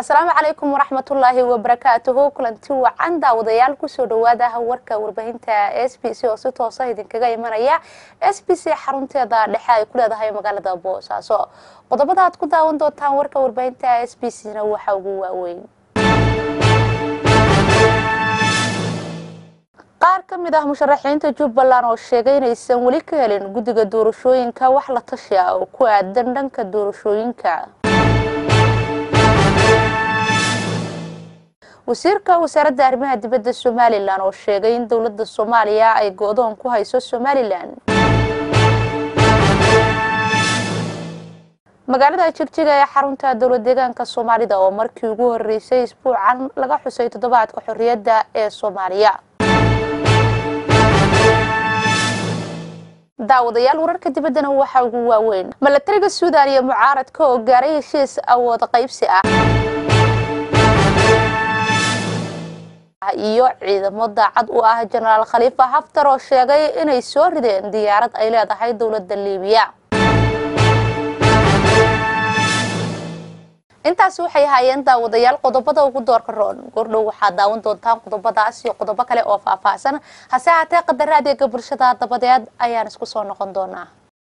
asalaamu calaykum waraxmatullaahi wabarakaatuhu kulanti wacan daawadayaal kusoo dhawaada warka warbaahinta s b c oo si toosa idinkaga imanaya s b c xarunteeda dhexe ay ku leedahay magaalada boosaaso qodobada aad ku daawan doontaan warka warbaahinta s b c na waxa ugu waaweyn qaar ka mid ah musharaxiinta jubbaland oo sheegay inaysan weli ka helin guddiga doorashooyinka wax la tashi ah oo ku aadan dhanka doorashooyinka wasiirka wasaaradda arrimaha dibadda somalilan oo sheegay in dowladda soomaaliya ay go-doon ku hayso somalilan magaalada jigjiga ee xarunta dowlad deegaanka soomaalida oo markii ugu horeysay isbuucan laga xusay toddobaadka xorriyadda ee soomaaliya daawadayaal wararka dibaddana waxaa ugu waaweyn milatariga suudan iyo mucaaradka oo gaaray heshiis awood qaybsi ah iyo ciidamo daacad u ah jenaraal khaliifa haftar oo sheegay inay soo rideen diyaarad ay leedahay dowladda liibiya intaasi waxay ahaayeen daawadayaal qodobada ugu doorka roon goordhow waxaad daawan doontaan qodobadaas iyo qodobo kale oo faahfaahsan hase haatee qadaraad eega bulshada dabadeed ayaan isku soo noqon doonaa